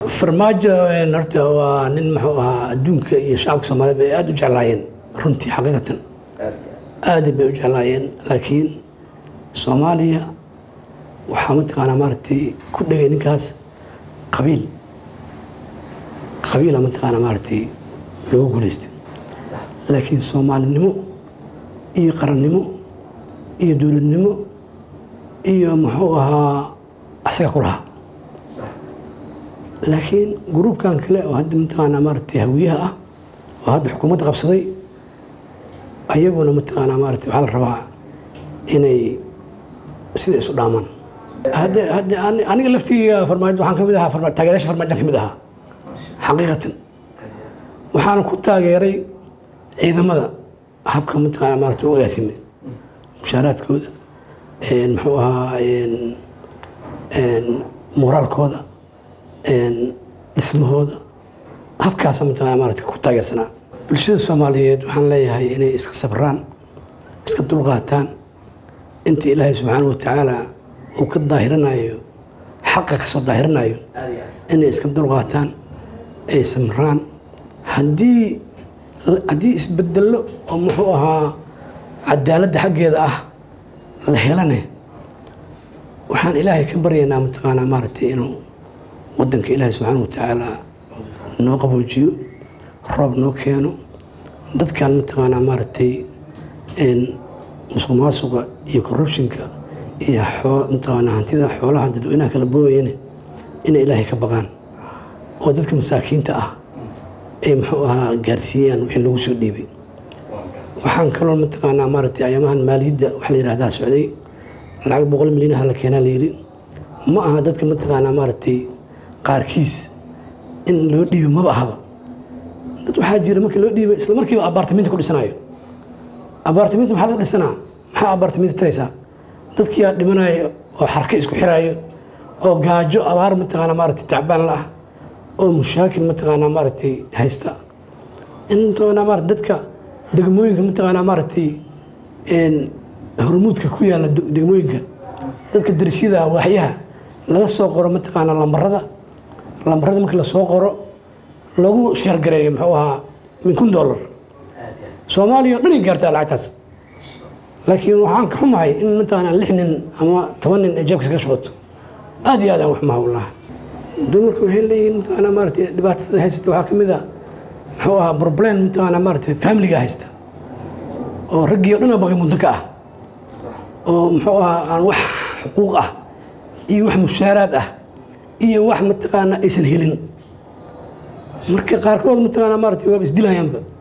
farmaajo een, horta waa nin muxuu ahaa adduunka iyo shacabka soomaaliyeed bay aada u jeclaayeen runtii xaqiiqatan aad bay u jeclaayeen laakiin soomaaliya waxaa mataqaanaa maaragtay ku dhegay ninkaas qabiil qabiila mataqaanaa maaragtay loogu guulaystay laakiin soomaalinimo iyo qarannimo iyo dowladnimo iyo muxuu ahaa asaga ku lahaa laakiin gruubkan kale oo hadda mataqaanaa maaragtay hawiyaha ah oo hadda xukuumadda qabsaday ayaguna mataqaanaa maaragtay waxaa la rabaa inay sida isu dhaamaan hadde hadde ani- aniga laftigeyga farmaajo waxaan ka mid ahaa farma- taageerayaasha farmaajoan ka mid ahaa xaqiiqatan waxaana ku taageeray ciidamada habka mataqaanaa maaragtay u agaasimay mushaaraadkooda een, muxuu ahaa een, een, moraalkooda een, dhismahooda habkaasa mataqaanaa maaragtay ku taageersanaa bulshada soomaaliyeed waxaan leeyahay inay iska sabraan iska dulqaataan inta ilaahay subxaana wa tacaala uu ka daahiranayo xaqa kasoo daahiranayo inay iska dulqaataan ay samraan haddii haddii isbedello oo muxuu ahaa cadaaladda xaggeeda ah la helane waxaan ilaahay ka baryaynaa mataqaanaa maaragtay inuu wadanka ilaahay subxaana wa tacaala noo qaboojiyo roob noo keeno dadkan mataqaanaa maaragtay een, musuq maasuqa iyo corruptionka iyo xoo- mataqaanaa hantida xoolaha dadweynaha kala boobayane inay ilaahay ka baqaan oo dadka masaakiinta ah ay muxuu ahaa gaarsiiyaan wixii lagu soo dhiibay waxaan kaloo mataqaanaa maaragtay ayamahan maaliyadda waxa la yidhahdaa socday lacag boqol milyan ah la keenaa la yidhi ma aha dadka mataqaanaa maaragtay qaarkiis in loo dhiibo maba ahaba dad waxaa jira markii loo dhiibay isla markiiba abaartamiinta ku dhisanayo abaartamiinta maxaa laga dhisanaa maxaa abaartamiinta taraysaa dadkiyaa dhimanayo oo xarka isku xiraayo oo gaajo abaar mataqaanaa maaragtay tacbaan la ah oo mushaakil mataqaanaa maaragtay haysta in mataqaanaa maaragtay dadka degmooyinka mataqaanaa maaragtay een, hormuudka ku yaalla de- degmooyinka dadka darisyada waaxyaha laga soo qoro mataqaanaa lambarada lambarada markii lasoo qoro lagu sheergareeyo muxuu ahaa min kun dollar soomaaliya oo dhan ay gaartaa lacagtaas laakiin waxaan ka xumahay in mataqaanaa lix nin ama toban nin ay jeebkiisa ka shubato aad iyo aad aan wax maha wallahi dumarku waxay leeyihiin mataqaanaa maaragtay dhibaatada haysata waxaa ka mid ah muxuu ahaa problem mataqaanaa maaragtay familiga haysta oo raggii oo dhan oo baqi muddo ka ah oo muxuu ahaa aan wax xuquuq ah iyo wax mushaaraad ah iyo wax mataqaanaa aysan helin marka qaarkood mataqaanaa maaragtay waaba isdilayaanba